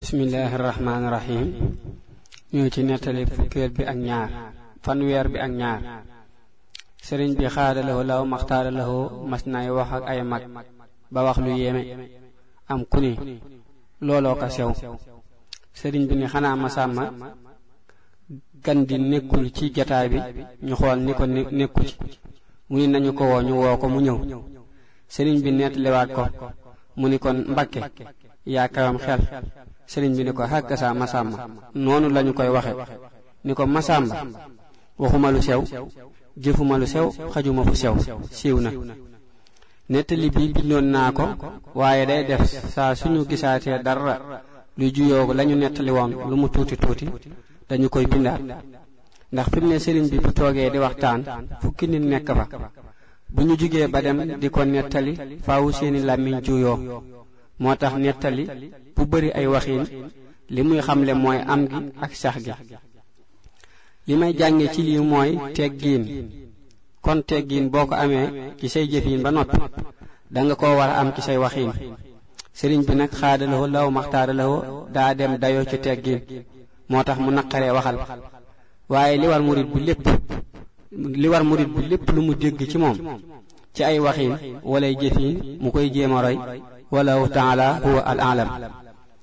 bismillahi rahmaani rahim ñoo ci nettali fukkeel bi ak ñaar fanweer bi ak ñaar sëriñ bi xaadalawoo law maxtaaralawoo mas nay wax ak ay mag ba wax lu yéeme am ku ni looloo ko sew sëriñ bi ni xanaa masàmma gan di nekkul ci jataay bi ñu xool ni ko nekku ci mu ni nañu ko woo ñu woo ko mu ñëw sëriñ bi nettaliwaat ko mu ni kon mbakke yaa kawam xel sëriñ bi ni ko xàkk saa masàmba noonu lañu koy waxe ni ko masàmba waxuma lu sew jëfuma lu sew xajuma fu sew siiw na nettali bi bindoon naa ko waaye day def saa suñu gisaatee dara lu juyoo lañu nettali woon lu mu tuuti tuuti dañu koy bindaat ndax fi mu ne sëriñ bi bu toogee di waxtaan fukki nit nekk fa bu ñu jugee ba dem di ko nettali faawu seeni làmmiñ juyoo moo tax nettali bu bari ay waxiin li muy xamle mooy am gi ak sax gi li may jànge ci lii mooy teggiin kon teggiin boo ko amee ci say jëfiin ba noppi danga ko war a am ci say waxiin sëriñ bi nag xaadalawoo law maxtaaralawoo daa dem dayoo ci teggiin moo tax mu naqaree waxal waaye li war murit bi lépp li war murit bi lépp lu mu dégg ci moom ci ay waxiin walay jëfiin mu koy jéem a roy wallahu taala huwa al alam